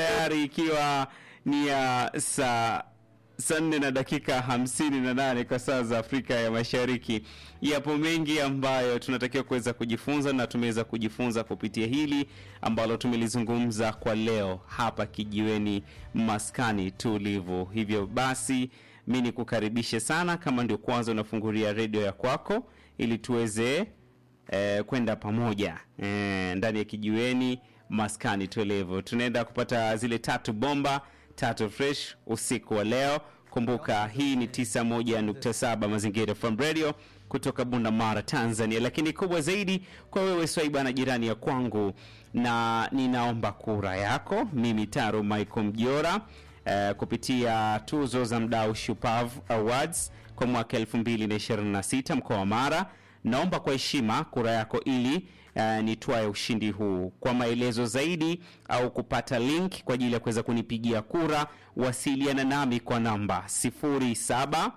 tayari ikiwa ni ya saa saa nne na dakika hamsini na nane kwa saa za Afrika ya Mashariki. Yapo mengi ambayo tunatakiwa kuweza kujifunza na tumeweza kujifunza kupitia hili ambalo tumelizungumza kwa leo hapa kijiweni maskani tulivu. Hivyo basi mi nikukaribishe sana, kama ndio kwanza unafungulia redio ya kwako, ili tuweze eh, kwenda pamoja eh, ndani ya kijiweni maskani tulivu. Tunaenda kupata zile tatu bomba tatu fresh usiku wa leo. Kumbuka hii ni 91.7 Mazingira FM Radio kutoka Bunda Mara, Tanzania. Lakini kubwa zaidi kwa wewe swaiba na jirani ya kwangu, na ninaomba kura yako mimi Taro Michael Mjora eh, kupitia tuzo za mdau Shupavu Awards kwa mwaka 2026 mkoa wa Mara. Naomba kwa heshima kura yako ili uh, nitwae ushindi huu. Kwa maelezo zaidi au kupata link kwa ajili ya kuweza kunipigia kura, wasiliana nami kwa namba 0775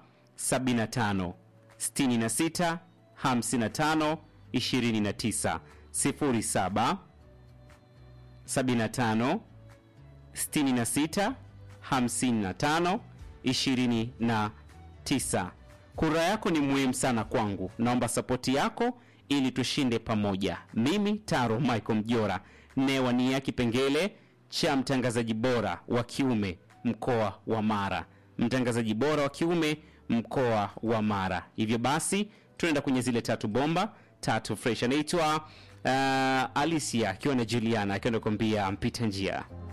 66 55 29 07 75 66 55 29. Kura yako ni muhimu sana kwangu, naomba sapoti yako ili tushinde pamoja. Mimi Taro Michael Mjora newania kipengele cha mtangazaji bora wa kiume mkoa wa Mara, mtangazaji bora wa kiume mkoa wa Mara. Hivyo basi tunaenda kwenye zile tatu bomba tatu fresh. Anaitwa uh, Alicia akiwa na Juliana akiwa nakwambia mpita njia